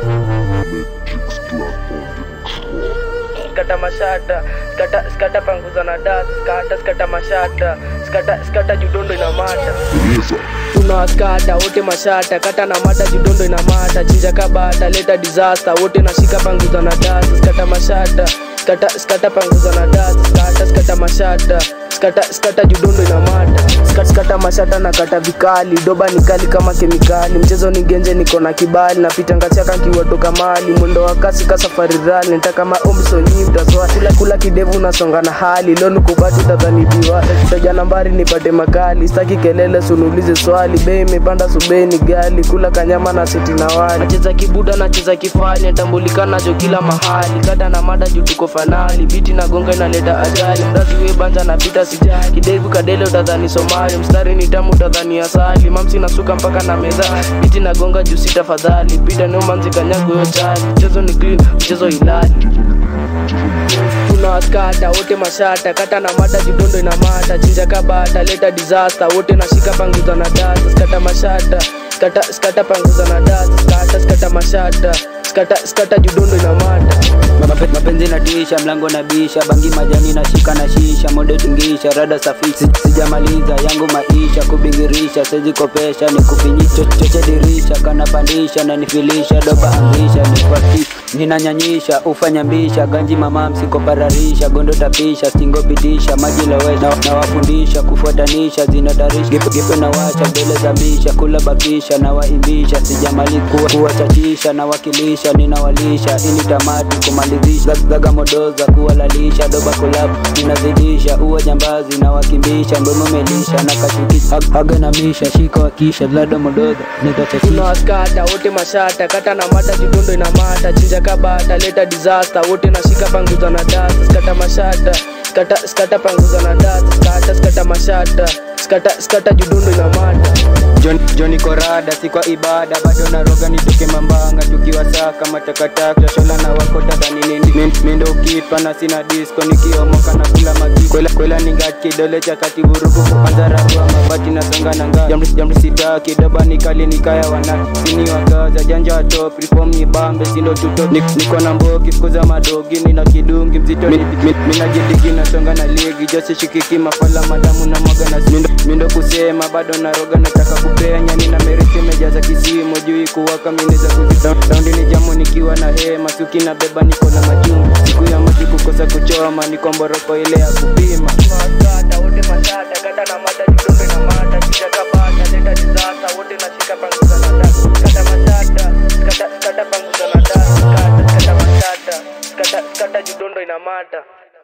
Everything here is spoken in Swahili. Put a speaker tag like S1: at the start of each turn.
S1: skata mashata skata skata panguza na das skata skata mashata skata skata judondo ina mata tunawaskata wote mashata kata na mata judondo ina mata chinja kabata leta disaster wote nashika panguza na das skata mashata skata skata panguza na das skata skata mashata skata skata judondo ina mata skata skata mashata na kata vikali doba ni kali kama kemikali mchezo ni genje niko na kibali napita ngachaka nkiwatoka mali mwendo wa kasi ka safari rali nita kama omsonyi mtasoa kula kula kidevu nasonga na hali leo nikubati utadhanibiwa taja nambari nipate makali staki kelele sunulize swali bei imepanda subei ni gali kula kanyama na seti na wali nacheza kibuda nacheza kifani tambulikana jo kila mahali kata na mada juu tuko fanali biti na gonga inaleta ajali mrazi we banja napita sijali kidevu kadele utadhani somali mstari ni tamu utadhani asali mamsi nasuka mpaka na meza biti na gonga juu si tafadhali pita neumanzi kanyago yo chali mchezo ni clean mchezo ilali tunawaskata wote mashata kata na mata judondo ina mata chinja kabata leta disaster wote nashika panguza na data skata mashata skata skata panguza na data skata skata mashata skata skata judondo ina mata
S2: Mape- mapenzi na tisha mlango na bisha bangi majani na shika na shisha mode tingisha rada safi Si- sijamaliza yangu maisha kubingirisha sezikopesha ni kufinyisha choche dirisha kana pandisha na nifilisha doba angisha nipati ninanyanyisha ufanyambisha ganji mama msikopararisha gondo tapisha stingo pitisha maji lowesha na, na wafundisha kufuatanisha zinatarisha gipe, gipe na wacha mbele za bisha kula bakisha na waimbisha sijamali kuwa, kuwachachisha na wakilisha ninawalisha ini tamati kumalizisha Zag- zaga modoza kuwalalisha doba kulabu ninazidisha uwa jambazi na wakimbisha mdomo melisha na kashukisha Hag- haga na misha shika wakisha lado modoza nitachachisha
S1: tunawaskata wote mashata kata na mata judondo ina mata chinja kabata leta disaster wote nashika panguza na data skata mashata skata skata panguza na data skata skata mashata skata skata judondo ina mata
S2: John, Johnny Korada si kwa ibada bado naroga nitoke mambanga tukiwa saka matakataka shola na wako tadhani nini Min- mindo ukipa na sina disco nikiomoka na kula magi kwela, kwela ningat kidole cha kati vurugu kuanza ragua mabati na songa na nga jamri, jamri sitaki doba nikali nikaya wana sini wagaza janja wa top reform ni bambe sindo tuto Nik, niko na mbogi fukuza madogi nina kidungi mzito mi, mi, mina jidigi na songa na ligi jose shikiki mafala madamu na mwaga na mindo, mindo kusema bado naroga nataka kupenya nina mereke mejaza kisimo juu kuwaka mineza kuzidaundi ni jamu nikiwa na hema suki na beba niko na majungu siku ya maji kukosa kuchoma niko mboroko ile ya kupima
S1: tunawaskata wote mashata kata na mata judondo ina mata chinja kabata leta disaster wote nashika panguza na data skata mashata skata skata panguza na data skata skata mashata skata skata judondo ina mata